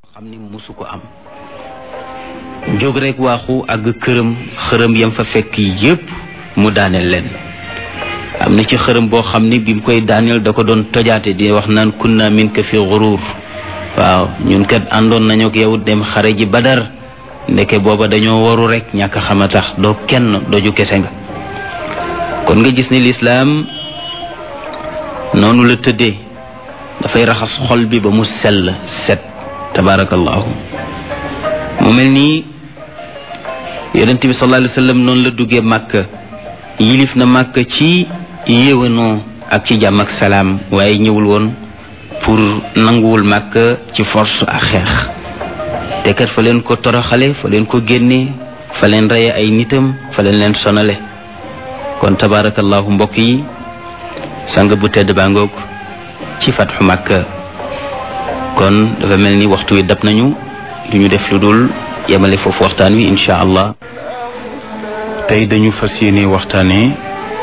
xam ni musu ko am jóg rek waaxu àgg këram xërëm yam fa fekk yépp mu daaneel leen am na ci xërëm boo xam ni bi mu koy daaneel da ko doon tojaate di wax naan kunna min ka fi xuruur waaw ñun kat àndoon nañu ak yow dem xare ji badar ndeke booba dañoo waru rek ñàkk xama tax doo kenn doju kese nga kon nga gis ni lislaam noonu la tëddee dafay raxas xol bi ba mu sell set tabarakallahu mu mel nii yonent bi sallallahu alayhi wa sallam noonu la duggee màkk yilif na màkk ci yéwénoo ak ci jàmm ak salaam waaye ñëwul woon pour nanguwul màkk ci force ak xeex te kat fa leen ko toroxale fa leen ko génne fa leen reye ay nitam fa leen leen sonale kon tabarakallahu mbokk yi sang bu tedd baa ngoog ci fatxu màkk kon dafa mel ni waxtu wi dab nañu duñu def lu dul yemale foofu waxtaan wi incha allah tey dañu fas yéene waxtaane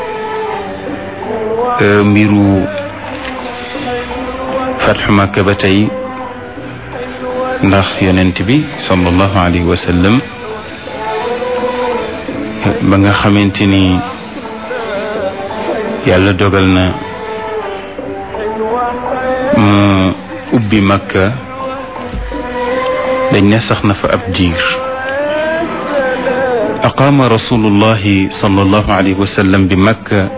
mbiru fatxu màkk ba tey ndax yonent bi sallallahu alayhi wa sallam ba nga xamante ni yàlla dogal na mu ubbi makka dañ ne sax na fa ab diir aqaama rasulullahi sallallahu alayhi wa sallam bi makka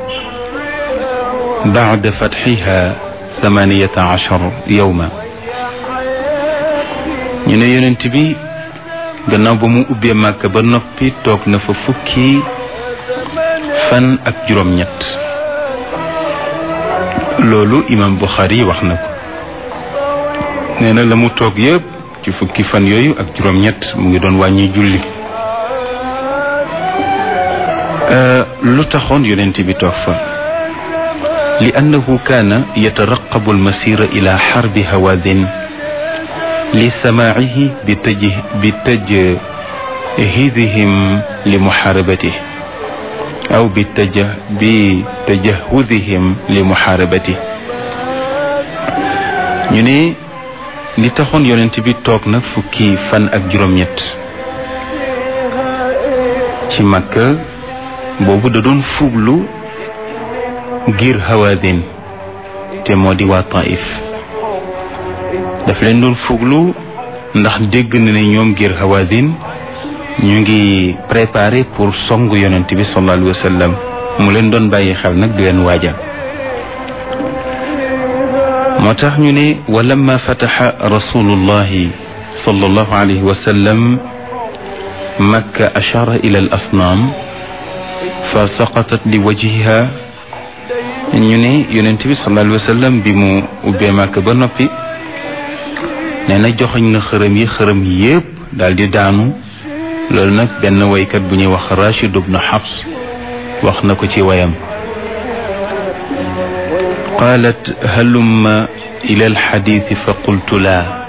bacda fatxiha thamaniyata achar yowma ñu ne yonent bi gannaaw ba mu ubbee makka ba noppi toog na fa fukki fan ak juróom-ñett loolu imam Buxaari wax na ko nee na la mu toog yëpp ci fukki fan yooyu ak juróom-ñett mu ngi doon wàññi julli lu taxoon yonent bi toog fa li annahu kaana yataraqabu almasira ila xarbi hawaadin li samaacihi bi taj bi tajhidihim li muxaarabatih aw bi taja bi tajahudihim li muxaarabati ñu ne li taxoon yonent bi toog nag fukki fan ak juróom-ñett ci Makka boobu da doon fuglu ngir Hawaazin te moo di waa Taif daf leen doon fuglu ndax dégg na ne ñoom ngir Hawaazin ñu ngi préparé pour songu yonent bi sallallahu alayhi wa sallam mu leen doon bàyyi xel nag di leen waajal moo tax ñu ne wa lamma fataxa rasulullahi sallallahu alayhi wa sallam makka ashara ila al asnaam fa saqatat li wajhiha ñu ne yonent bi sallallahu alayhi wa sallam bi mu ubbee makka ba noppi nee na joxoñ na xërëm yi xërëm yépp daal di daanu loolu nag benn waykat bu ñuy wax Rachid ibn Hafs wax na ko ci wayam qaalat halumma ila alxadiisi fa qultu laa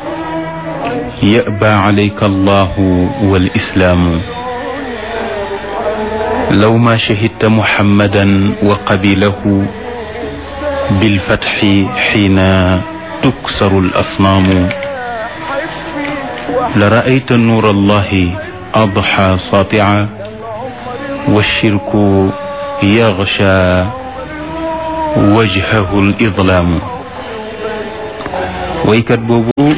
yaba alayka allahu walislaamu law ma shahidta muhammadan wa qabilahu bilfatxi xiina tuksaru alasnaamu la raayta nuur allahi adxa satia walshirku yaxsha wajhahu lidlaamu waykat boobu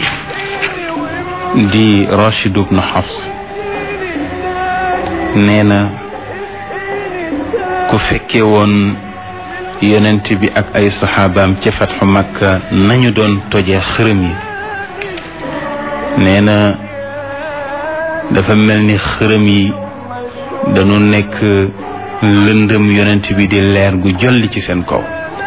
di Rachid ibn Hafs nee na ku fekke woon yonent bi ak ay saxaabaam ca fatxu Makka nañu doon tojee xërëm yi nee na dafa mel ni xërëm yi dañu nekk lëndëm yonent bi di leer gu jolli ci seen kaw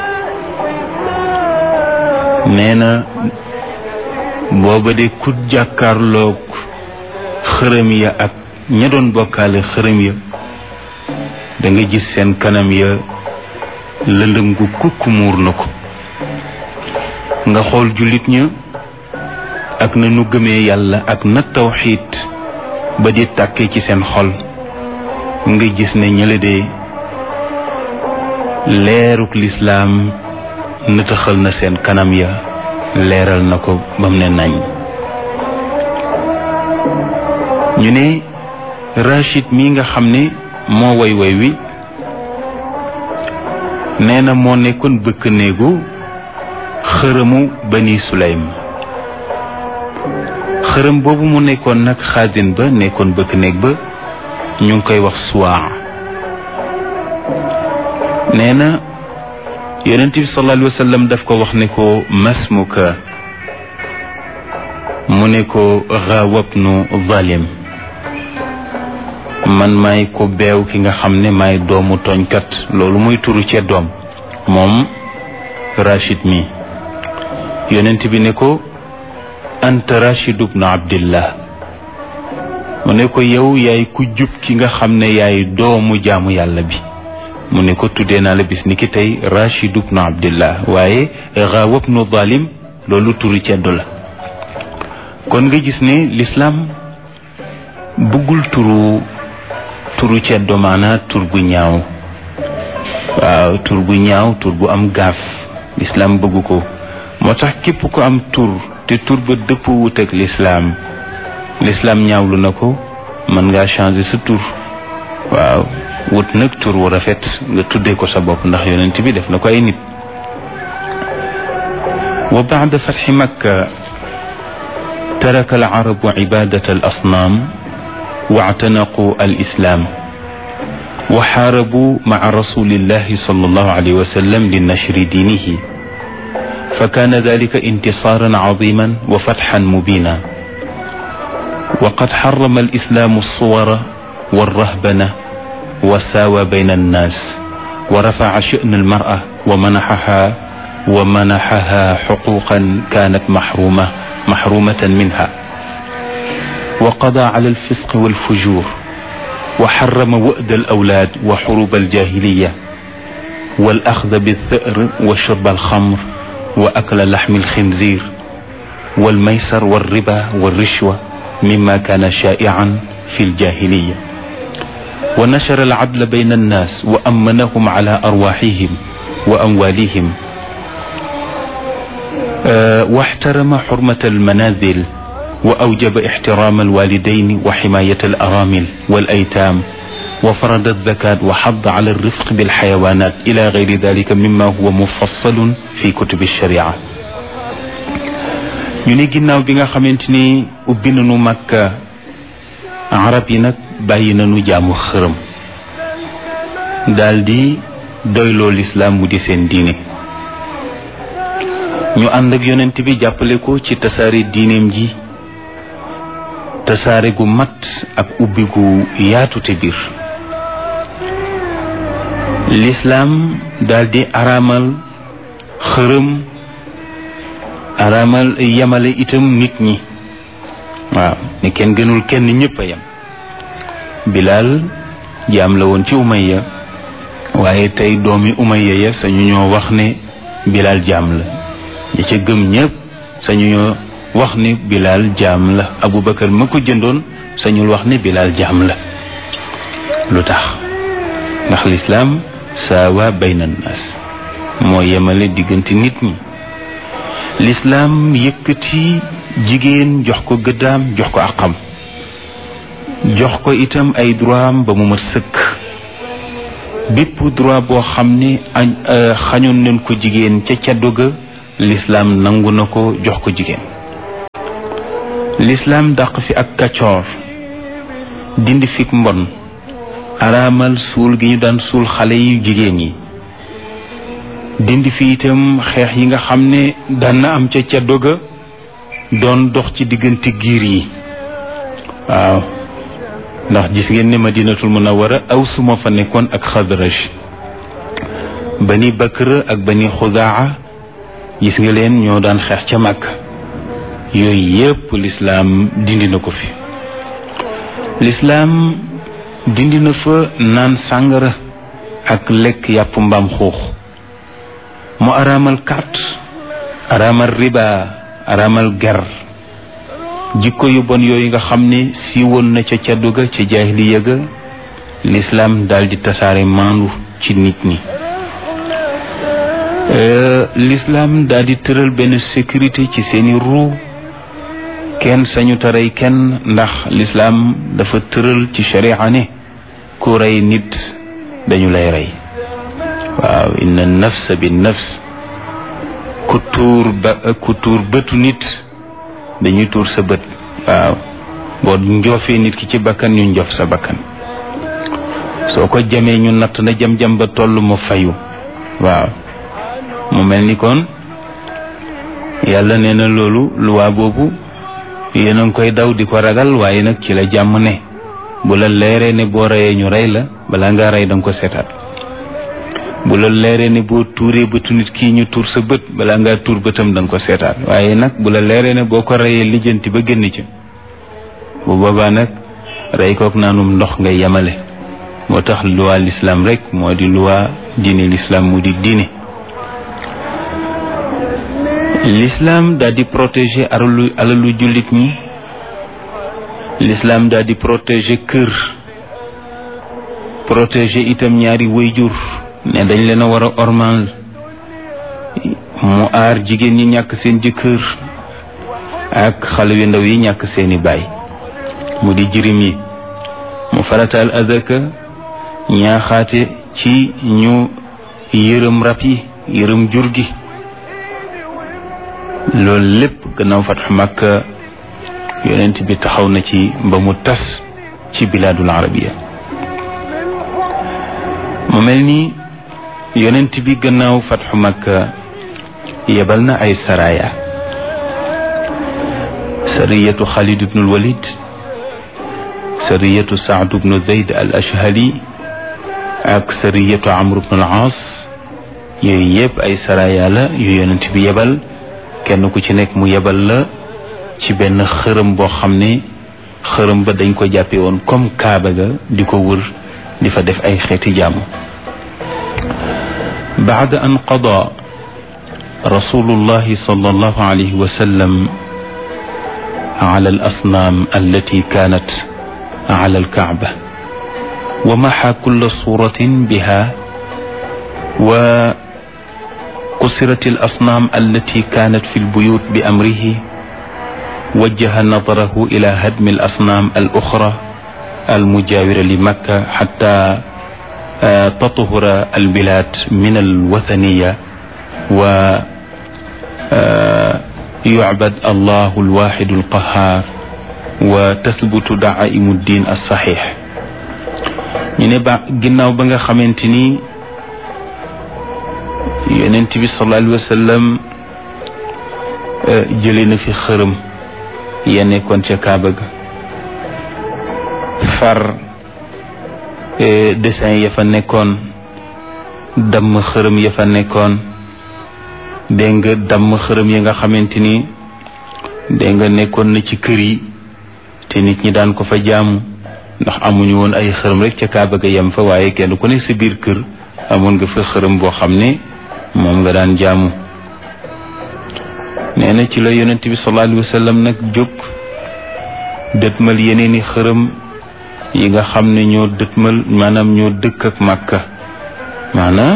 nee na booba de ku jàkkaarloog xërëm ya ak ña doon bokkaale xërëm ya da nga gis seen kanam ya lëndëm gu kukk muur na ko nga xool jullit ña ak na nu gëmee yàlla ak na tawxiit ba di tàkkee ci seen xol nga gis ne ñële de leeruk lislaam nëtëxal na seen kanam ya leeral na ko ba mu ne nañ ñu ne Rachid mi nga xam ne moo way way wi nee na moo nekkoon bëkk néegu xërëmu bani Sulaym xërëm boobu mu nekkoon nag xaasin ba nekkoon bëkk néeg ba ñu ngi koy wax suwaa nee na yonent bi sallallahu alayhi wa sallam daf ko wax ne ko masmuka mu ne ko xaawabnu zalim man maay ko beew ki nga xam ne maay doomu tooñkat loolu muy turu cee doom moom Rachid mi yonent bi ne ko anta Rachid ibnu Abdillah mu ne ko yow yaay ku jub ki nga xam ne yaay doomu jaamu yàlla bi mu ne ko tuddee naa la bis ni ki tey Rachid ibnu Abdillah waaye xaawab nu zalim loolu turu ceddo la kon nga gis ne lislaam bëggul turu turu ceddo maana tur bu ñaaw waaw tur bu ñaaw tur bu am gaaf lislaam bëggu ko moo tax képp ko am tur te tur ba dëpp wut ak lislaam lislaam ñaawlu na ko mën ngaa changer sa tur waaw wut nag tur wu rafet nga tuddee ko sa bopp ndax yonent bi def na ko ay nit wa baada fatxi makka taraka al arabu cibadat al asnaam واعتنقوا الإسلام وحاربوا مع رسول الله صلى الله عليه وسلم لنشر دينه فكان ذلك انتصارا عظيما وفتحا مبينا وقد حرم الإسلام الصور والرهبنة وساوى بين الناس ورفع شأن المرأة ومنحها ومنحها حقوقا كانت محرومة محرومة منها وقضى على الفسق والفجور وحرم وأد الأولاد وحروب الجاهلية والأخذ بالثأر وشرب الخمر وأكل لحم الخنزير والميسر والربا والرشوة مما كان شائعا في الجاهلية ونشر العدل بين الناس وأمنهم على أرواحهم وأموالهم أه واحترم حرمة المنازل وأوجب احترام الوالدين وحماية الأرامل والأيتام وفرض الزكاة وحض على الرفق بالحيوانات إلى غير ذلك مما هو مفصل في كتب الشريعة ñu ne ginnaaw bi nga xamante ni ubbi nañu Makka arab yi nag bàyyi nañu jaamu xërëm daldi doyloo lislaam mu di seen diine ñu ànd ak yonent bi jàppale ko ci tasaare diineem ji tasaare gu mat ak ubbi gu yaatu te biir lislaam daldi araamal xërëm araamal yemale itam nit ñi waaw ne kenn gënul kenn ñëpp a yem bilaal jaam la woon ci umayya waaye tey doomi umayya ya sañu ñoo wax ne bilaal jaam la ñi ca gëm ñëpp sañu ñoo wax ne bilaal jaam la abubakar ma ko jëndoon sañul wax ne bilaal jaam la lu tax ndax lislaam saawa bayna naas moo yemale diggante nit ñi lislaam yëkkati jigéen jox ko gëddaam jox ko àqam jox ko itam ay droit am ba mu ma sëkk bépp droit boo xam ne xañoon nañ ko jigéen ca caddo ga lislaam nangu na ko jox ko jigéen lislaam dàq fi ak kaccoor dindi fik mbon araamal suul gi ñu daan suul xale yu jigéen yi dindi fi itam xeex yi nga xam ne daan na am ca ceddo ga doon dox ci diggante giir yi waaw ndax gis ngeen ne madinatul munawara aw suma fa nekkoon ak xadraj bani bakr ak bani xudaa gis nga leen ñoo daan xeex ca màkk yooyu yépp lislaam dindi na ko fi lislaam dindi na fa naan sàngara ak lekk yàpp mbaam xuux mu araamal carte araamal riba araamal ger jikko yu bon yooyu nga xam ne siiwoon na ca caddu ga ca jaahiliya ga lislaam daldi tasaare maandu ci nit ñi lislaam daldi tëral benn sécurité ci seeni ruu kenn sañu ta rey kenn ndax lislaam dafa tëral ci sharia ne ku rey nit dañu lay rey waaw inna nafsa bi nafs ku tuur ba ku tuur bëtu nit dañuy tuur sa bët waaw boo njoofee nit ki ci bakkan ñu njof sa bakkan soo ko jamee ñu natt na jam-jam ba toll mu fayu waaw mu mel ni kon yàlla nee na loolu luwaa boobu yéen a ngi koy daw di ko ragal waaye nag ci la jàmm ne bu la leeree ne boo reyee ñu rey la balaa ngaa rey danga ko seetaat bu la leeree ne boo tuuree bëtu nit kii ñu tuur sa bët balaa ngaa tuur bëtam danga ko seetaat waaye nag bu la leeree ne boo ko reyee lijjanti ba génn ca bu boobaa nag rey kook naanum ndox ngay yemale moo tax luwaa lislaam rek moo di luwaa diine lislaam mu di diine lislaam daal di protéger alalu alalu jullit ñi lislaam daal di protéger kër protéger itam ñaari wayjur ne dañ leen a war a ormal mu aar jigéen ñi ñàkk seen jëkkër ak xale yu ndaw yi ñàkk seeni baay mu di jirim yi mu farataal azaka ñaaxaate ci ñu yërëm rab yi yërëm jur gi loolu lépp gannaaw fatxu Makka yonent bi taxaw na ci ba mu tas ci bilaadul arabiya mu mel ni yonent bi gannaaw fatxu Makka yebal na ay saraya sariyatu Xaalid ibnul Walid sariyatu Saad ibnu Zayd al Ashhali ak sariyatu Amr ibnul Aas yooyu yëpp ay saraya la yu yonent bi yebal kenn ku ci nekk mu yebal la ci benn xërëm boo xam ne xërëm ba dañ ko jàppe woon comme kaaba ga di ko wër di fa def ay xeeti jàmm baada an qada rasulullahi sallallahu alayhi wa sallam ala al asnaam allati kaanat ala al kaaba wa maxa kulla suratin biha wa قصرت الأصنام التي كانت في البيوت بأمره وجه نظره إلى هدم الأصنام الأخرى المجاورة لمكة حتى تطهر البلاد من الوثنية ويعبد الله الواحد القهار وتثبت دعائم الدين الصحيح ñu ne ba ginnaaw ba nga xamante ni yonent bi sallallahu alayhi wa sallam jëlee na fi xërëm ya nekkoon ca Kaaba ga far dessin ya fa nekkoon damm xërëm ya fa nekkoon dégg nga damm xërëm ya nga xamante ni dégg nga nekkoon na ci kër yi te nit ñi daan ko fa jaamu ndax amuñu woon ay xërëm rek ca Kaaba ga yem fa waaye kenn ku ne sa biir kër amoon nga fa xërëm boo xam ne moom nga daan jaamu nee na ci la yonent bi sallallahu alayhi wa sallam nag jóg dëtmal yeneeni xërëm yi nga xam ne ñoo dëtmal maanaam ñoo dëkk ak màkka maanaam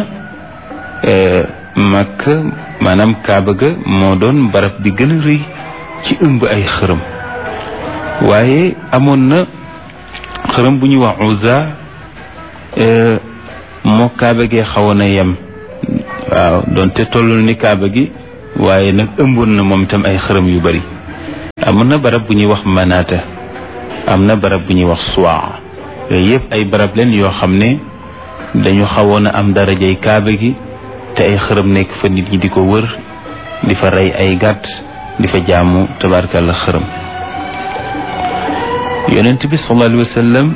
màkka maanaam kaaba ga moo doon barab bi gën a rëy ci ëmb ay xërëm waaye amoon na xërëm bu ñuy wax Uzza moo kaaba gee xawoon a yem waaw doonte tollul ni kaaba gi waaye nag ëmboon na moom itam ay xërëm yu bari amoon na barab bu ñuy wax manaata am na barab bu ñuy wax suwaa yooyu yëpp ay barab leen yoo xam ne dañu xawoon a am darajay kaaba gi te ay xërëm nekk fa nit ñi di ko wër di fa rey ay gàtt di fa jaamu tabarkalla xërëm yonent bi sallallahu alayhi wa sallam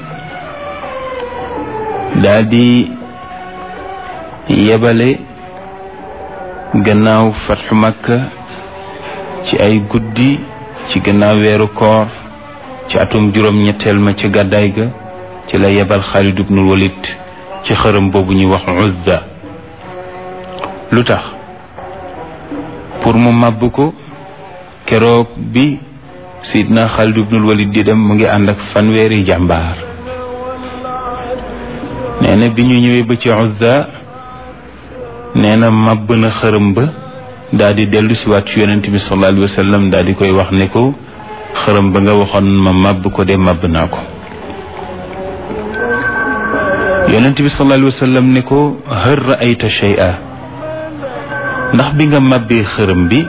daal di yebale gannaaw fatxu makka ci ay guddi ci gannaaw weeru koor ci atum juróom ñetteel ma ci gàddaay ga ci la yebal Xaalid ibnul Walid ci xërëm boobu ñuy wax Uzza lu tax pour mu màbb ko keroog bi Sidna Xaalid ibnul Walid di dem mu ngi ànd ak fanweeri jàmbaar nee na bi ñu ñëwee ba ci Uzza nee na màbb na xërëm ba daal di dellu si waat ci yonent bi sallallahu alayhi wa sallam daal di koy wax ne ko xërëm ba nga waxoon ma màbb ko de màbb naa ko yonent bi sallallahu alayhi wa sallam ne ko hal raayta shay'a ndax bi nga màbbee xërëm bi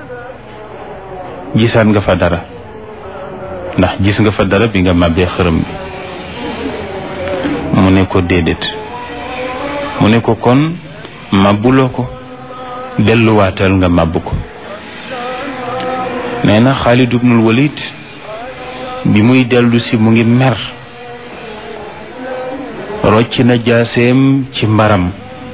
gisaat nga fa dara ndax gis nga fa dara bi nga màbbee xërëm bi mu ne ko déedéet mu ne ko kon màbbuloo ko delluwaatal nga màbb ko nee na Xaalid ibnul Walid bi muy dellu si mu ngi mer rocc na jaaseem ci mbaram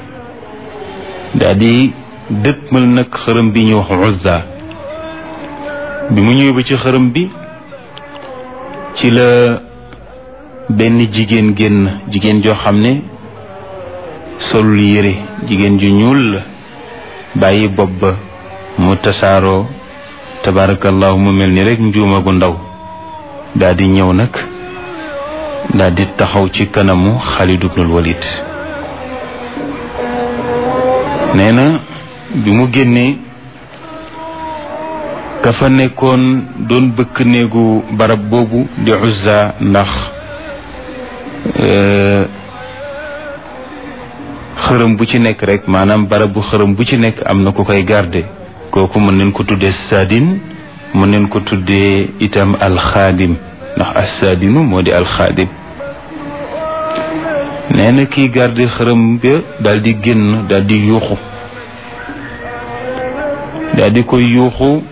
daldi dëtmal nag xërëm bi ñuy wax Uzza bi mu ñëwee ba ci xërëm bi ci la benn jigéen génn jigéen joo xam ne solul yére jigéen ju ñuul la bàyyi bopp ba mu tasaaroo tabarakallahu mu mel ni rek njuuma gu ndaw daldi ñëw nag daldi taxaw ci kanamu Xaalid ibnul Walid nee na bi mu génnee ka fa nekkoon doon bëkk néegu barab boobu di Uzza ndax xërëm bu ci nekk rek maanaam barab bu xërëm bu ci nekk am na ku koy garde kooku mën nañ ko tuddee saadin mën nañ ko tuddee itam alxaadim ndax assaadinu moo di alxaadim nee na kiy garde xërëm ba daal di génn daal di yuuxu daal di koy yuuxu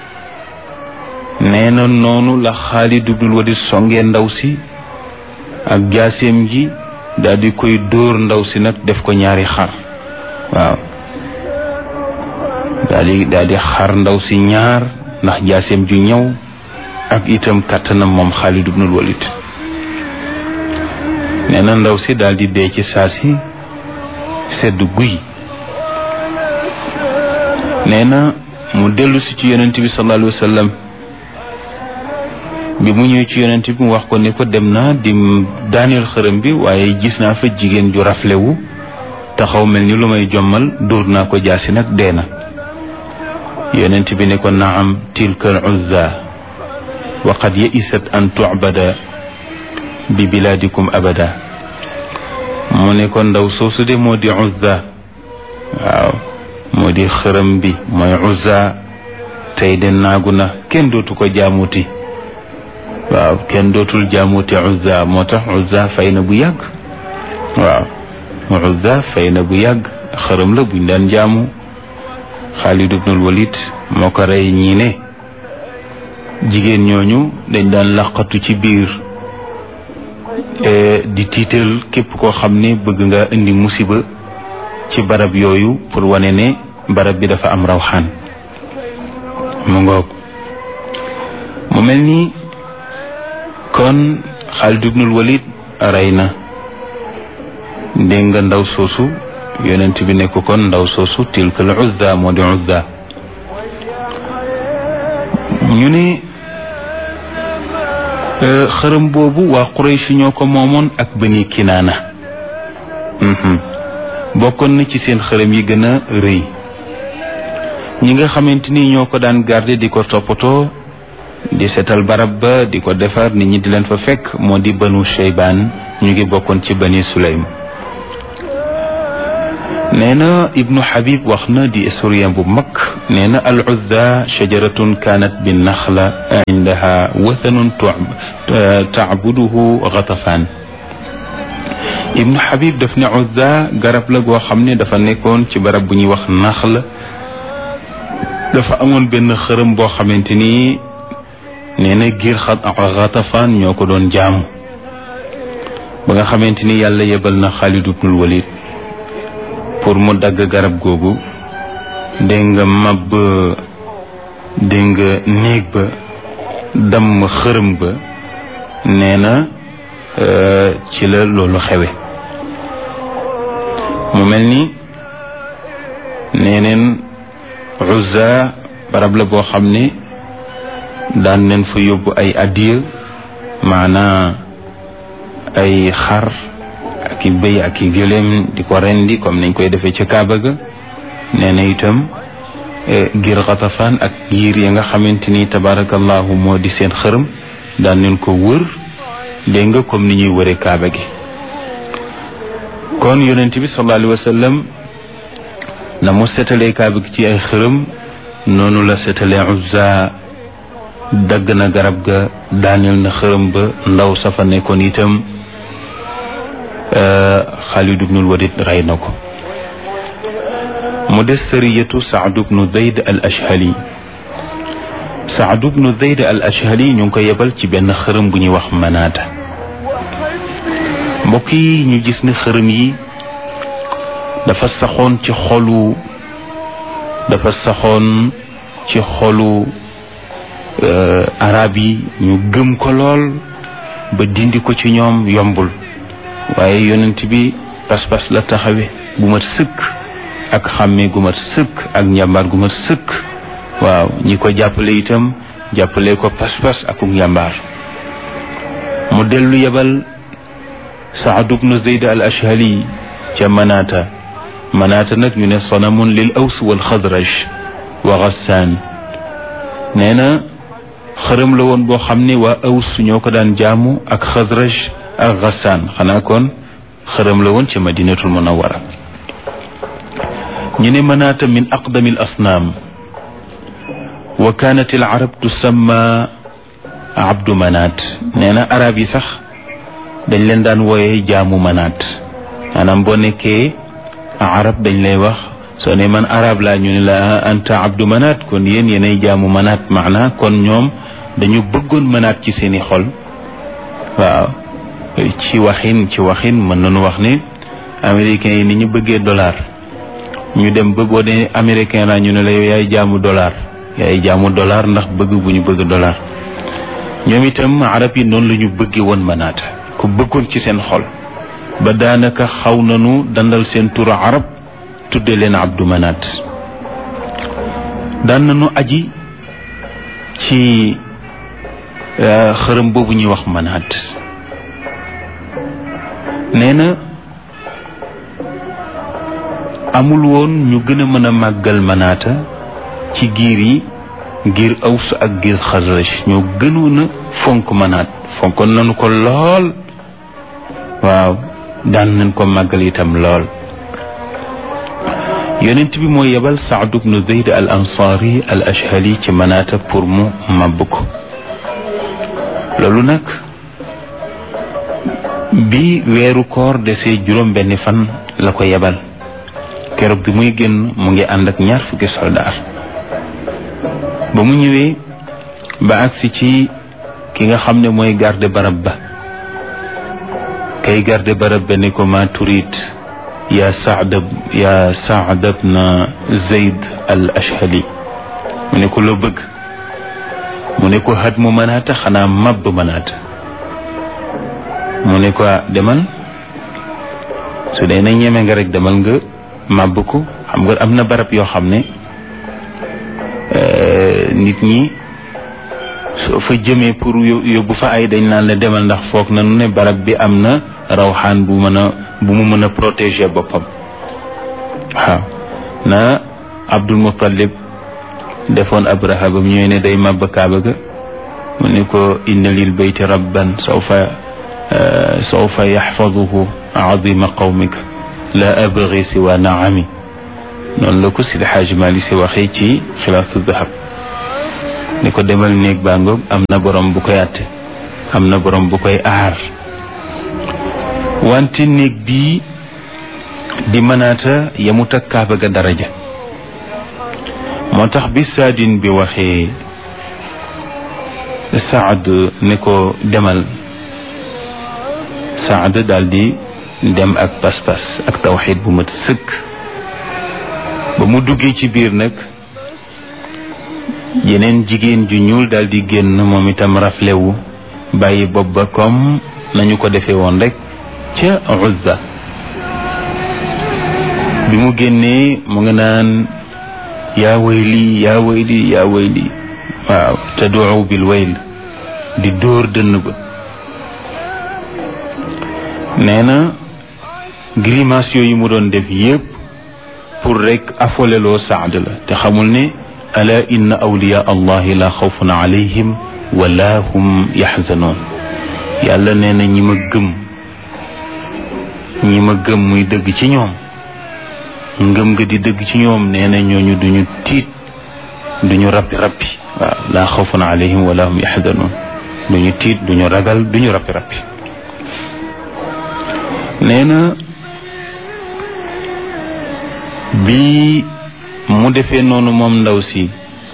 nee na noonu la Xaalid ibnul Walid songee ndaw si ak jaaseem ji daal di koy dóor ndaw si nag def ko ñaari xar waaw daal di daal di xar ndaw si ñaar ndax jaaseem ju ñëw ak itam kàttanam moom Xaalid ibnul Walid nee na ndaw si daal di dee ci saa si sedd guy nee na mu dellu si ci yonent bi sallallahu alayhi wa sallam bi mu ñëw ci yonent bi mu wax ko ne ko dem naa di daaneel xërëm bi waaye gis naa fa jigéen ju raflewu taxaw mel ni lu may jommal dóor naa ko jaasi nag dee na yonent bi ne ko naam tilka al uzza wa qad yaisat an tu'bada bi bilaadikum abada mu ne ko ndaw soosu de moo di uzza waaw moo di xërëm bi mooy uzza tey de naagu na kenn dootu ko jaamuti waaw kenn dootul jaamuti uzza moo tax uzza fay na bu yàgg waaw uzza fay na bu yàgg xërëm la buñ daan jaamu Xaalid ibnul Walid moo ko rey ñii ne jigéen ñooñu dañ daan laqatu ci biir di tiital képp koo xam ne bëgg nga indi musiba ci barab yooyu pour wane ne barab bi dafa am rawxaan mu ngoog mu mel ni kon Xaalid ibnul Walid rey na dégg nga ndaw soosu yonent bi ne ko kon ndaw soosu tilka al uzza moo di uzza ñu ne xërëm boobu waa Quraysh ñoo ko moomoon ak Bani Kinaana bokkoon na ci seen xërëm yi gën a rëy ñi nga xamante ni ñoo ko daan garder di ko toppatoo di seetal barab ba di ko defar nit ñi di leen fa fekk moo di Banu Shaybaan ñu ngi bokkoon ci Bani Sulaym nee na ibnu Habib wax na di historien bu mag nee na al uzza shajaratun kaanat bi naxla indaha wathanun tacbuduhu Ghatafaan ibnu Habib daf ne uzza garab la goo xam ne dafa nekkoon ci barab bu ñuy wax naxla dafa amoon benn xërëm boo xamante ni nee na giir Ghatafaan ñoo ko doon jaamu ba nga xamante ni yàlla yebal na Xaalid ibnul Walid pour mu dagg garab googu dégg nga mab dégg nga néeg ba damm xërëm ba nee na ci la loolu xewe mu mel ni nee neen Uzza barab la boo xam ne daan neen fa yóbbu ay addiya maanaa ay xar ak i bëy ak i gëléem di ko rendi comme nañ koy defee ca Kaaba ga nee na itam ngir xatafaan ak yiir ya nga xamante ni tabarakallahu moo di seen xërëm daan leen ko wër dégg nga comme ni ñuy wëre kaaba gi kon yonent bi sallallahu alayhi wa sallam na mu setalee kaaba gi ci ay xërëm noonu la setalee Uzza dagg na garab ga daaneel na xërëm ba ndaw safa nekkoon itam Xaalid ibnul Walid rey na ko mu des sariyatu Saad ibnu Zayd al Ashhali Saad ibnu Zayd al Ashhali ñu ngi ko yebal ci benn xërëm bu ñuy wax manaata mbokk yi ñu gis ne xërëm yi dafa saxoon ci xolu dafa saxoon ci xolu arab yi ñu gëm ko lool ba dindi ko ci ñoom yombul waaye yonent bi pas-pas la taxawe bu mat sëkk ak xàmmee gu mat sëkk ak njàmbaar gu mat sëkk waaw ñi ko jàppale itam jàppale ko pas-pas ak njàmbaar mu dellu yebal Saad ibnu Zayd al Ashhali ca Manaata Manaata nag ñu ne sanamun lil aws wal xadraj wa Gassaan nee na xërëm la woon boo xam ne waa aws ñoo ko daan jaamu ak xadraj ak Gassaan xanaa kon xërëm la woon ca Madinatul Munawwara ñu ne manaata min aqdami al asnaam wa kaanat al arab tusamma abdu manaat nee na arab yi sax dañ leen daan wooye jaamu manaat maanaam boo nekkee arab dañ lay wax soo ne man arab laa ñu ne la anta abdu manaat kon yéen yéenay jaamu manaat maana kon ñoom dañu bëggoon manaat ci seeni xol waaw ci waxin ci waxin mën nañu wax ne américains yi ni ñu bëggee dollar ñu dem ba boo dee américain la ñu ne la yow yaay jaamu dollar yaay jaamu dollar ndax bëgg bu ñu bëgg dollar ñoom itam arab yi noonu la ñu bëggee woon manaata ku bëggoon ci seen xol ba daanaka xaw nañu dandal seen turu arab tudde leen abdu manaat daan nañu aji ci xërëm boobu ñuy wax manaat nee na amul woon ñu gën a mën a màggal manaata ci giir yi ngir aws ak giir xasraj ñoo gënoon a fonk manaat fonkoon nañu ko lool waaw daan nañ ko màggal itam lool yonent bi moo yebal Saad ibnu Zayd al ansaari al ashhali ci manaata pour mu màbb ko loolu nag bi weeru koor desee juróom benni fan la ko yebal keroog bi muy génn mu ngi ànd ak ñaar fukki soldaar ba mu ñëwee ba agsi ci ki nga xam ne mooy garde barab ba kay garde barab ba ni ko ma turit ya saad ya saad bna zayd al ashhali mu ne ko loo bëgg mu ne ko xat mu mënaata xanaa màbb mënaata mu ne ko demal su dee na ñeme nga rek demal nga màbb ko xam nga am na barab yoo xam ne nit ñi soo fa jëmee pour yóbbu fa ay dañ naan la demal ndax foog nañu ne barab bi am na rawxaan bu mën a bu mu mën a protéger boppam waaw na Abdul Muttalib defoon Abraha ba mu ñëwee ne day màbb kaaba ga mu ne ko inna lil bayti rabban sawfa sawfa yaxfaduhu azima qawmika la abgi siwa naami noonu la ko Sidi Xaaji Maali si waxee ci xilaasu dahab ni ko demal néeg baa ngoog am na borom bu koy àtte am na borom bu koy aar wante néeg bii di mënaata yemut ak kaaba ga daraja moo tax bi saadin bi waxee Saad ne ko demal Saad daal di dem ak pas-pas ak tawxiid bu mat sëkk ba mu duggee ci biir nag yeneen jigéen ju ñuul daal di génn moom itam raflewu bàyyi bopp ba comme nañu ko defee woon rek ca Uzza bi mu génnee mu nga naan yaa wayli yaa wayli yaa wayli waaw taduu bil wayl di dóor dënn ba nee na grimace yooyu mu doon def yépp pour rek afoleloo saad la te xamul ne ala inna awliya allahi la xawfun alayhim wala hum yaxzanoon yàlla nee na ñi ma gëm ñi ma gëm muy dëgg ci ñoom ngëm nga di dëgg ci ñoom nee na ñooñu duñu tiit duñu rappi rappi waaw laa xawfun alayhim wala hum yaxzanoon duñu tiit duñu ragal duñu rappi rappi nee na bi mu defee noonu moom ndaw si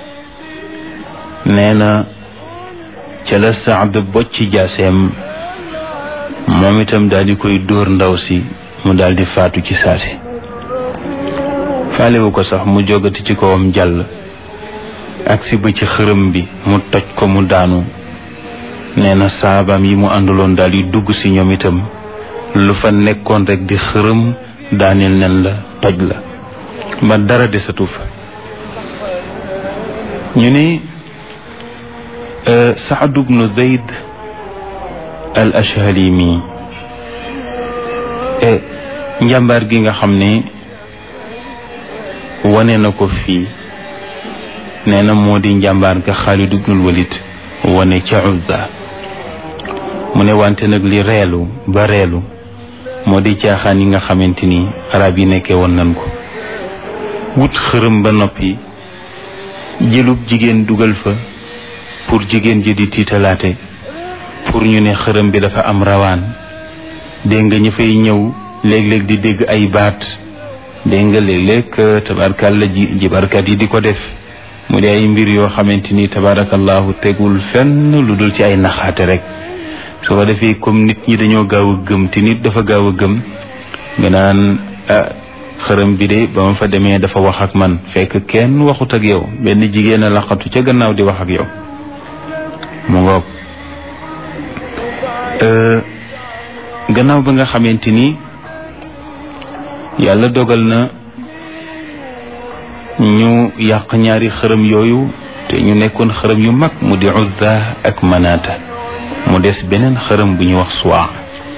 nee na ca la Saad bocci jaaseem moom itam daal di koy dóor ndaw si mu daal di faatu ci saasi faalewu ko sax mu jogati ci kawam jàll agsi ba ci xërëm bi mu toj ko mu daanu nee na saabaam yi mu àndaloon daal di dugg si ñoom itam lu fa nekkoon rek di xërëm daaneel nen la toj la ba dara desatu fa ñu ni Saad bnu Zayd al Ashhali mi njàmbaar gi nga xam ne wane na ko fii nee na moo di njàmbaar ga Xaalid ibnul Walid wane ca Uzza mu ne wante nag li reelu ba reelu moo di caaxaan yi nga xamante ni arab yi nekkee woon nañ ko wut xërëm ba noppi jëlub jigéen dugal fa pour jigéen ji di tiitalaate pour ñu ne xërëm bi dafa am rawaan dégg nga ñu fay ñëw léeg-léeg di dégg ay baat dégg nga léeg-léeg tabarkàlla ji jibarkat yi di ko def mu di ay mbir yoo xamante ni tabarakallahu tegul fenn lu dul ci ay naxaate rek su ko defee comme nit ñi dañoo gaaw a gëm te nit dafa gaaw a gëm nga naan xërëm bi de ba ma fa demee dafa wax ak man fekk kenn waxut ak yow benn jigéen a laqatu ca gannaaw di wax ak yow mu ngoog gannaaw ba nga xamante ni yàlla dogal na ñu yàq ñaari xërëm yooyu te ñu nekkoon xërëm yu mag mu di Uzza ak Manaata mu des beneen xërëm bu ñu wax Suwaa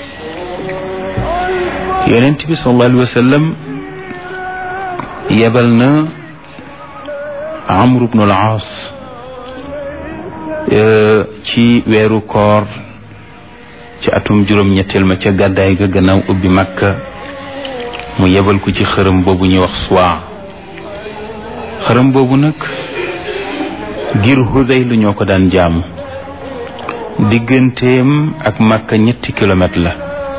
yonent bi sallallahu alayhi wa sallam yebal na Amr ibn al-Aas ci weeru koor ci atum juróom-ñetteel ma ca gàddaay ga gannaaw ubbi Makka mu yebal ko ci xërëm boobu ñuy wax Suwaa xërëm boobu nag ngir Hudayl ñoo ko daan jaamu digganteem ak Makka ñetti kilomètre la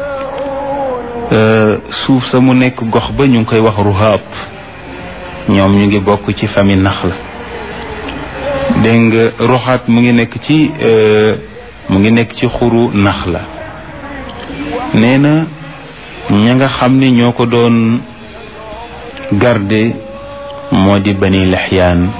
suuf sa mu nekk gox ba ñu ngi koy wax Ruhaat ñoom ñu ngi bokk ci famille nax la dégg nga Ruhaat mu ngi nekk ci mu ngi nekk ci xuru nax la nee na ña nga xam ne ñoo ko doon garde moo di bani lexyaan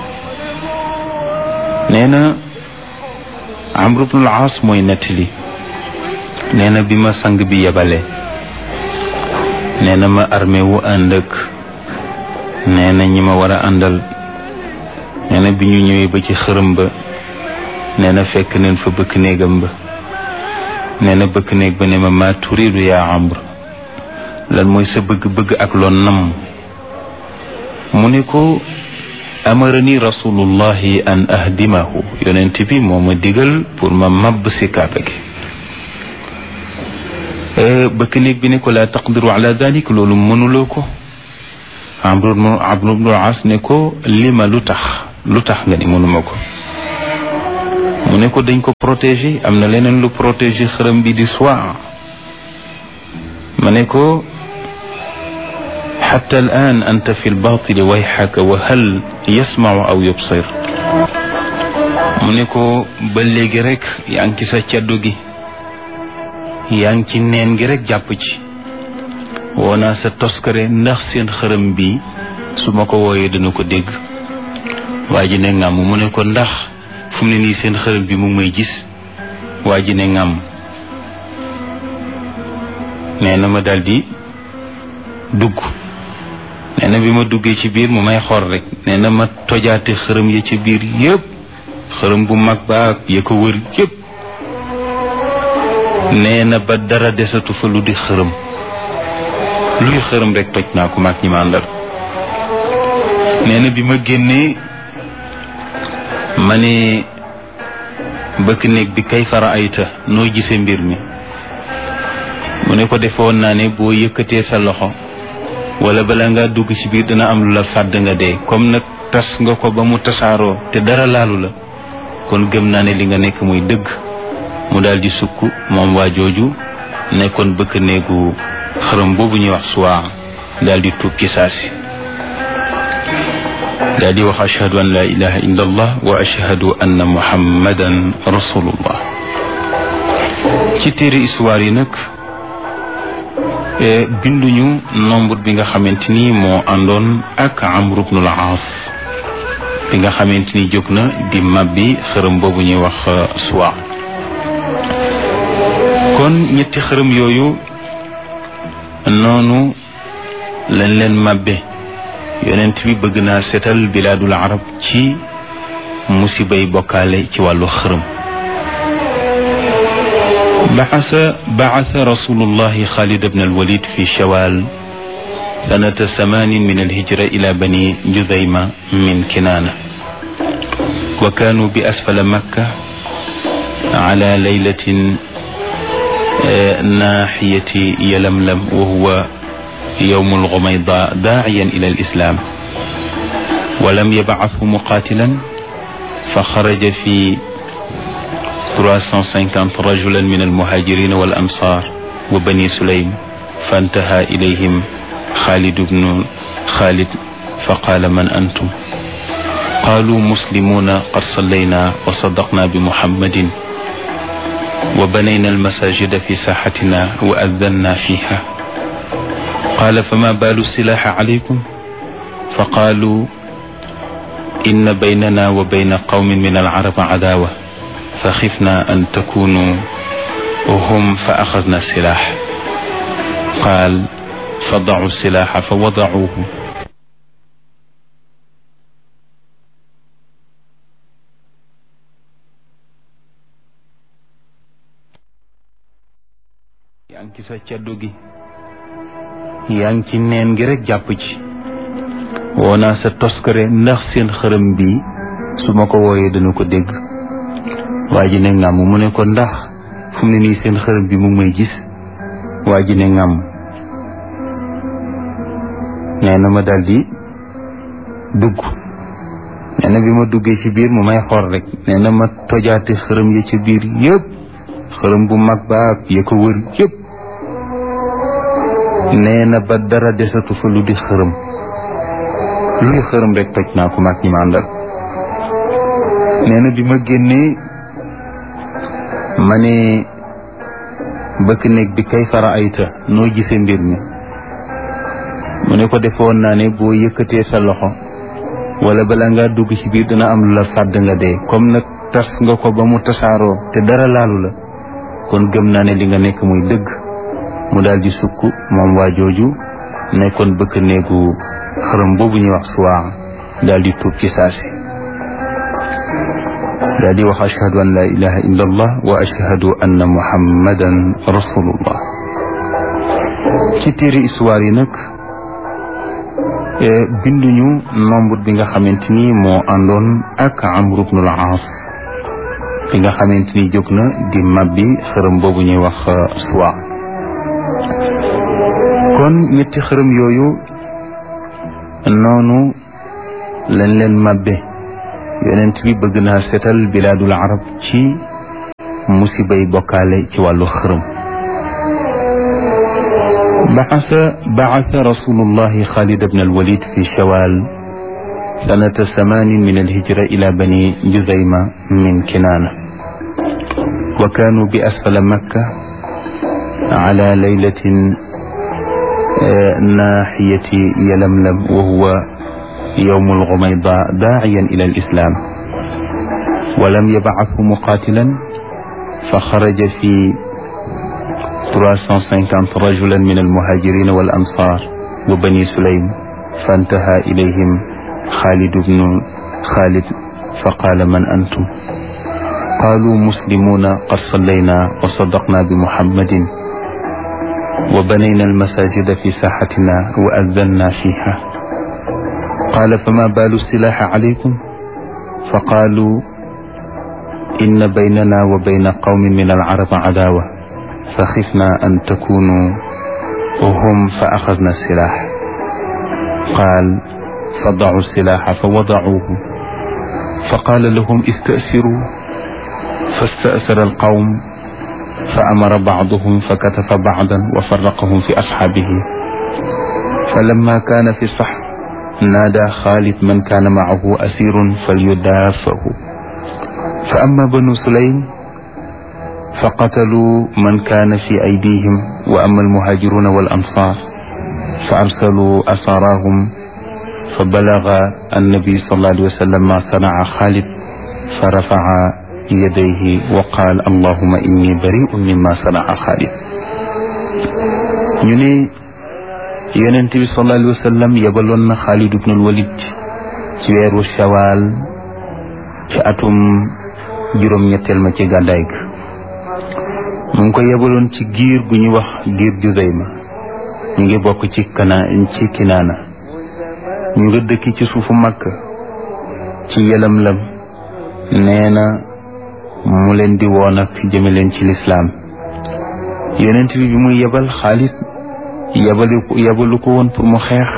nee na Amr ibn al-Aas mooy nettali nee na bi ma sang bi yebale nee na ma armé wu ànd ak nee na ñi ma war a àndal nee na bi ñu ñëwee ba ci xërëm ba nee na fekk neen fa bëkk néegam ba nee na bëkk néeg ba ne ma maa turiidu yaa Amr lan mooy sa bëgg-bëgg ak loon namm mu ne ko amarani rasulullahi an ahdimahu yonent bi moo ma digal pour ma mabb si kaaba gi bëkk néeg bi ne ko laa taqdiru ala dalik loolu mënuloo ko amru amru bnu as ne ko lima lu tax lu tax nga ni mënuma ko mu ne ko dañ ko protéger am na leneen lu protéger xërëm bi di soir ma ne ko xatta al an anta fi lbatili wayxaka wa hal yasmacu aw yubsir mu ne ko ba léegi rek yaa ngi ci sa caddu gi yaa ngi ci neen gi rek jàpp ci woo naa sa toskare ndax seen xërëm bi su ma ko wooyee dana ko dégg waa ji ne ngàmm mu ne ko ndax fu mu ne nii seen xërëm bi mu ngi may gis waa ji ne ngàmm nee na ma daldi dugg nee na bi ma duggee ci biir mu may xor rek nee na ma tojaate xërëm ya ci biir yépp xërëm bu mag ba ak ya ko wër yépp nee na ba dara desatu fa lu di xërëm luy xërëm rek toj naa ko maag ñi ma àndal nee na bi ma génnee ma ne bëkk néeg bi kay fara ayta noo gisee mbir mi mu ne ko defoon naa ne boo yëkkatee sa loxo wala bala nga dugg ci biir dina am lu la fàdd nga dee comme nag tas nga ko ba mu tasaaroo te dara laalu la kon gëm naa ne li nga nekk muy dëgg mu daal di sukk moom waa jooju nekkoon bëkk néegu xërëm boobu ñuy wax suwaa daal di tuub ci saasi daal di wax ashhadu an la ilaha illa allah wa ashhadu anna muhammadan rasulullah ci téere histoire yi nag binduñu nombre bi nga xamante ni moo àndoon ak amru bnul aas bi nga xamante ni jóg na di mabbi xërëm boobu ñuy wax suwa kon ñetti xërëm yooyu noonu lañ leen mabbe yonent bi bëgg naa seetal bilaadul arab ci musibay bokkaale ci wàllu xërëm بعث بعث رسول الله خالد بن الوليد في شوال سنة ثمان من الهجرة إلى بني جذيمة من كنانة وكانوا بأسفل مكة على ليلة ناحية يلملم وهو يوم الغميضاء داعيا إلى الإسلام ولم يبعثه مقاتلا فخرج في 350 رجلا من المهاجرين والأنصار وبني سليم فانتهى إليهم خالد بن خالد فقال من أنتم قالوا مسلمون قد صلينا وصدقنا بمحمد وبنينا المساجد في ساحتنا وأذنا فيها قال فما بال السلاح عليكم فقالوا إن بيننا وبين قوم من العرب عداوة فخفنا أن تكونوا هم فأخذنا السلاح قال فضعوا السلاح فوضعوه yaa ngi ci sa caddu gi yaa ngi ci neen gi rek jàpp ci woo naa sa toskare ndax seen xërëm bi su ma ko wooyee dana ko dégg waa ji ne ngàmm mu ne ko ndax fu mu ne nii seen xërëm bi mu ngi may gis waa ji ne ngàmm nee na ma daldi dugg nee na bi ma duggee ci biir mu may xool rek nee na ma tojaate xërëm ya ci biir yëpp xërëm bu mag ba ak ya ko wër yëpp nee na ba dara desatu fa lu di xërëm luy xërëm rek toj naa ko mag ñi ma àndal nee na bi ma génnee ma ne bëkk néeg bi kay fara ayta noo gisee mbir mi mu ne ko defoon naa ne boo yëkkatee sa loxo wala bala nga dugg ci biir dina am lu la fàdd nga dee comme nag tas nga ko ba mu tasaaroo te dara laalu la kon gëm naa ne li nga nekk muy dëgg mu daal di sukk moom waa jooju nekkoon bëkk néegu xërëm boobu ñuy wax suwaa daal di tuub ci saasi daal di wax ashhadu an la ilaha illa allah wa ashhadu anna muhammadan rasulullah ci téere histoire yi nag binduñu nombre bi nga xamante ni moo àndoon ak amru bnul aas bi nga xamante ni jóg na di mabbi xërëm boobu ñuy wax suwa kon ñetti xërëm yooyu noonu lañ leen mabbe yonent bi bëgg naa seetal bilaadul arab ci musibay bokkaale ci wàllu xërëm بعث بعث رسول الله خالد بن الوليد في شوال سنة ثمان من الهجرة إلى بني جذيمة من كنانة وكانوا بأسفل مكة على ليلة ناحية يلملم وهو يوم الغميضاء داعيا إلى الإسلام ولم يبعثه مقاتلا فخرج في 350 رجلا من المهاجرين والأنصار وبني سليم فانتهى إليهم خالد بن خالد فقال من أنتم قالوا مسلمون قد صلينا وصدقنا بمحمد وبنينا المساجد في ساحتنا وأذنا فيها qaala fama baalu silaaxa alaykum fa qaalu inna baynana wa bayna qawmin min alcarab cadaawa fa xifna an takunu hum fa axadna silaax qaal fa dacu silaaxa fa wadacuuhu fa qaala lahum istasiru fastasara alqawm fa amara bacduhum fa katafa bacdan wa faraqahum fi asxaabihi falamma kaana fi sax naadaa xaalid man kaana macahu asirun falyudaafahu fa amma banu sulaym fa qataluu man kaana fi aydihim wa amma almuhaajiruuna wal ansaar fa arsaluu asaaraahum fa balaga annabi sallallahu alayhi wa sallam ma sanaca xaalid fa rafaca yadayhi wa qaal allahuma inni bariun mimma sanaca xaalid ñu ne yonent bi sallallahu alayhi wa sallam yebaloon na xaalid ibnul walid ci weeru shawaal ci atum juróom-ñetteel ma ci gàddaay ga mu ngi ko yebaloon ci giir gu ñuy wax giir Juzayma ñu ngi bokk ci kana ci kinaana ñu nga dëkki ci suufu Makka ci yelam-lam nee na mu leen di woon ak jëme leen ci lislaam yonent bi bi muy yebal Xaalid yebalu yebalu ko woon pour mu xeex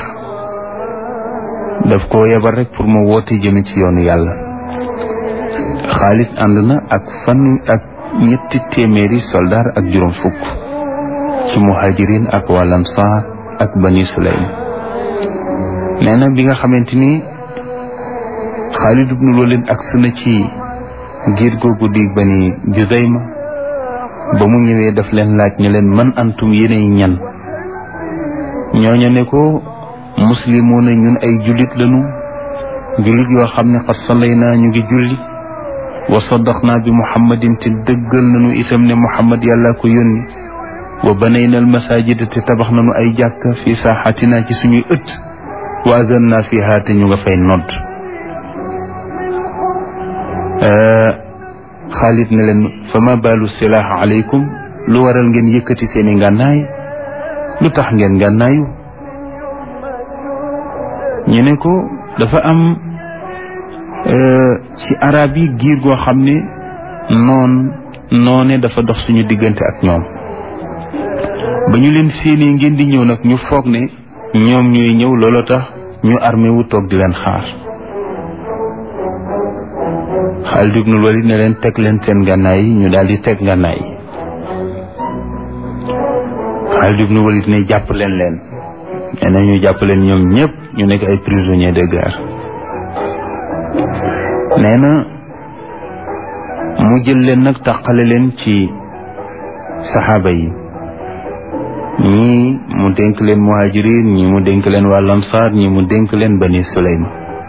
daf ko yebal rek pour mu woote jëme ci yoonu yàlla Xaalid ànd na ak fan ak ñetti téeméeri soldaar ak juróom fukk ci muhajirin ak waa Ansaar ak bani Sulaym nee na bi nga xamante ni Xaalid ibnul Walid agsi na ci giir googu di bani Juzayma ba mu ñëwee daf leen laaj ne leen man antum yéenay ñan ñooñu ne ko muslimoona ñun ay jullit lañu jullit yoo xam ne xat salay naa ñu ngi julli wa saddaqnaa bi muhammadin te dëggal nañu itam ne muhammad yàlla ko yónni wa banayna al masajida te tabax nañu ay jàkk fi saaxatina ci suñuy ëtt wa azan naa fiha te ñu nga fay nodd xaalid ne leen fa ma baalu silaax aleykum lu waral ngeen yëkkati seeni ngànnaay lu tax ngeen ngànnaayu ñu ne ko dafa am ci arab yi giir goo xam ne noon noone dafa dox suñu diggante ak ñoom ba ñu leen séenee ngeen di ñëw nag ñu foog ne ñoom ñooy ñëw looloo tax ñu armé wu toog di leen xaar Xaalid ibnul Walid ne leen teg leen seen gànnaay yi ñu daal di teg gànnaay yi Xaalid ibnul Walid ne jàpp leen leen nee na ñu jàpp leen ñoom ñëpp ñu nekk ay prisonniers de guerre nee na mu jël leen nag tàqale leen ci saxaaba yi ñii mu dénk leen muhajirin ñii mu dénk leen waa lamsaar ñii mu dénk leen bani suleyma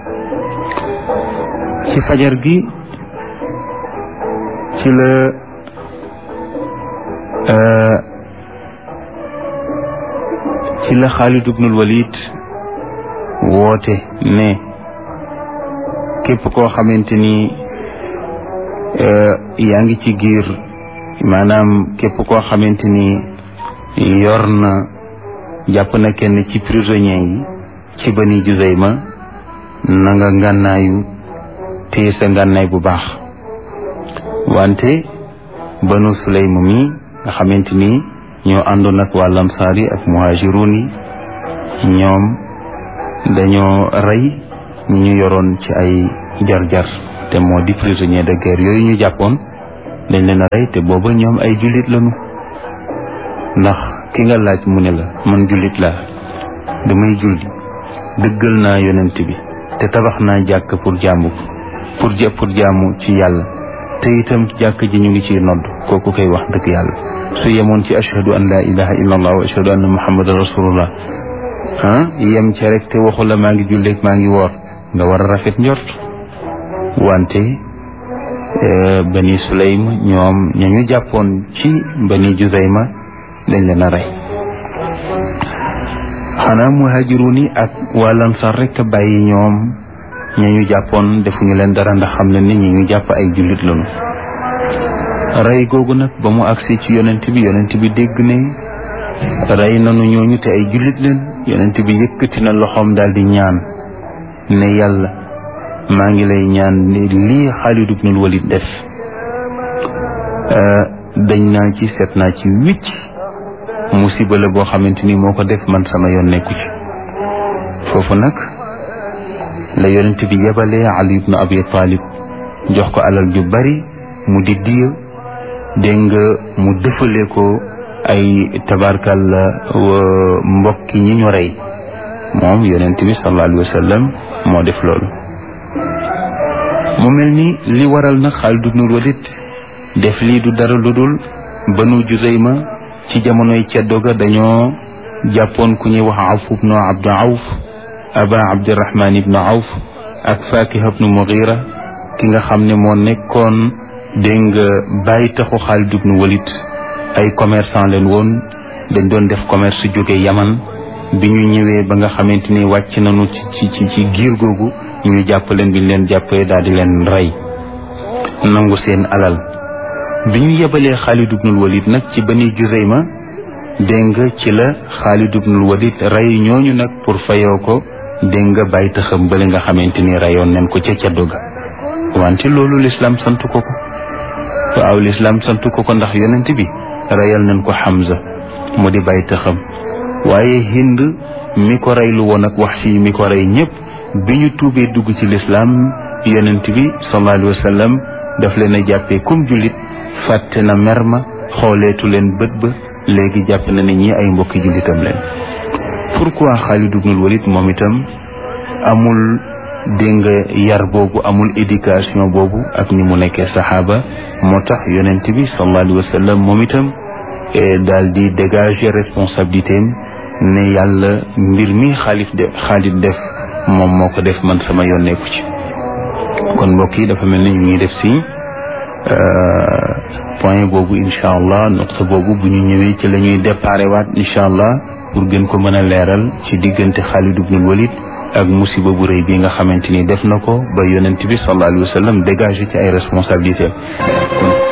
ci fajar gi ci la ci la Xaalid ibnul Walid woote ne képp koo xamante ni yaa ngi ci giir maanaam képp koo xamante ni yor na jàpp na kenn ci prisonnier yi ci bani Juzayma na nga ngànnaayu téye sa ngànnaay bu baax wante banu Sulaym mi nga xamante ni ñoo àndoon ak waa lamsaar yi ak muhajirun yi ñoom dañoo rey ñi ñu yoroon ci ay jar-jar te moo di prisonnier de guerre yooyu ñu jàppoon dañ leen a rey te booba ñoom ay jullit lañu ndax ki nga laaj mu ne la man jullit laa damay julli dëggal naa yonent bi te tabax naa jàkk pour jaamu pour ja pour jaamu ci yàlla te itam jàkk ji ñu ngi ciy nodd kooku koy wax dëgg yàlla su yemoon ci ashhadu an laa ilaha illa allah wa ashhadu anna muhammadan rasulullah ah yem ca rek te waxu la maa ngi julleeg maa ngi woor nga war a rafet njort wante bani sulaym ñoom ña ñu jàppoon ci bani juzayma dañ leen a rey xanaa muhajirun yi ak waa lansar rek a bàyyi ñoom ña ñu jàppoon defuñu leen dara ndax xam ne nit ñi ñu jàpp ay jullit lañu rey googu nag ba mu agsi ci yonent bi yonent bi dégg ne rey nanu ñooñu te ay jullit leen yonent bi yëkkati na loxoom daal di ñaan ne yàlla maa ngi lay ñaan ne lii Xaalid ibnul Walid def dañ naa ci seet naa ci wicc musiba la boo xamante ni moo ko def man sama yoon nekku ci foofu nag la yonent bi yebalee Ali ibnu Abi Talib jox ko alal ju bari mu di diya dégg nga mu dëfale ko ay tabarkal mbokki ñi ñu rey moom yonent bi sallallahu alayhi wa sallam moo def loolu mu mel ni li waral nag Xaalid ibnul Walid def lii du dara lu dul banu Juzayma ci jamonoy ceddo ga dañoo jàppoon ku ñuy wax Awf ibnu Abdu Awf aba Abdirahman ibnu Awf ak Fakiha ibnu Mughira ki nga xam ne moo nekkoon dégg nga bàyyi taxu Xaalid ibnu Walid ay commerçant leen woon dañ doon def commerce jóge Yaman bi ñu ñëwee ba nga xamante ni wàcc nañu ci ci ci giir googu ñu jàpp leen bi ñu leen jàppee daal di leen rey nangu seen alal bi ñu yebalee Xaalid ibnul Walid nag ci Bani Juzayma dégg nga ci la Xaalid ibnul Walid rey ñooñu nag pour fayoo ko dégg nga bàyyi taxam bale nga xamante ni reyoon nañ ko ca caddo ga wante loolu lislaam sant ko ko waaw lislaam sant ko ko ndax yonent bi reyal nañ ko Hamza mu di bàyyi taxam waaye Hind mi ko reylu woon ak Wahshi mi ko rey ñëpp bi ñu tuubee dugg ci lislaam yonent bi sallallahu alayhi wa sallam daf leen a jàppee comme jullit fàtte na mer ma xooleetu leen bët ba léegi jàpp na ne ñi ay mbokki jullitam leen pourquoi Xaalid ibnul Walid moom itam amul dégg nga yar boobu amul éducation boobu ak ni mu nekkee saxaaba moo tax yonent bi sallallahu alayhi wa sallam moom itam daal di dégager responsabilité am ne yàlla mbir mi xaalif de Xaalid def moom moo ko def man sama yoon nekku ci kon mbokk yi dafa mel ni ñu ngi def si point boobu incha allah noqta boobu bu ñu ñëwee ci la ñuy déparé waat incha allah pour gën ko mën a leeral ci diggante Xaalid ibnul Walid ak musiba bu rëy bi nga xamante ni def na ko ba yonent bi sallallahu alayhi wa sallam dégagé ci ay responsabilités